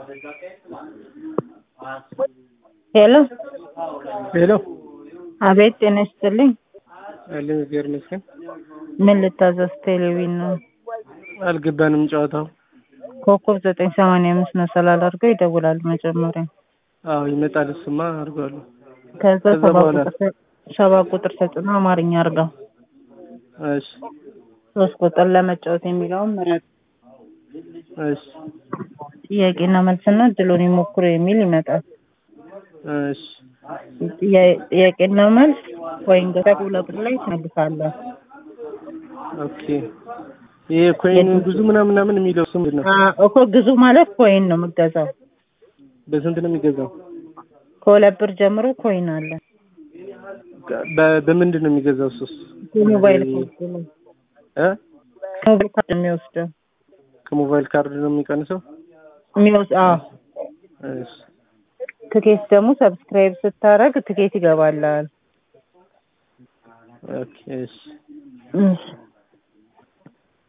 ሄሎ ሄሎ አቤት ጤና ይስጥልኝ አለን እግዚአብሔር ይመስገን። ምን ልታዘዝ ቴሌቪዥን ነው አልገባንም ጨዋታው። ኮከብ ዘጠኝ ሰማንያ አምስት መሰላል አድርገው ይደውላሉ መጀመሪያ አዎ ይመጣል። እሱማ አድርጓለሁ። ከዛ ከዛ ሰባ በኋላ? ቁጥር ሰባ ቁጥር ተጭኖ አማርኛ አድርገው እሺ ሶስት ቁጥር ለመጫወት የሚለውን ምረጥ እሺ ጥያቄና መልስና እድሉን ይሞክሩ የሚል ይመጣል እሺ ጥያ- ጥያቄና መልስ ወይም ገጠር ሁለት ላይ ትመልሳለህ ኦኬ። ይሄ ኮይን ብዙ ምናምን ምናምን የሚለው እሱ ምንድን ነው? አ- እኮ ግዙ ማለት ኮይን ነው የምገዛው በስንት ነው የሚገዛው? ከሁለት ብር ጀምሮ ኮይን አለ በ- በምንድን ነው የሚገዛው? እሱስ የሞባይል ካርድ ነው እ ሞባይል ካርድ የሚወስደው ከሞባይል ካርድ ነው የሚቀንሰው? የሚወስ አዎ እሺ ትኬት ደግሞ ሰብስክራይብ ስታደርግ ትኬት ይገባላል ኦኬ እሺ እሺ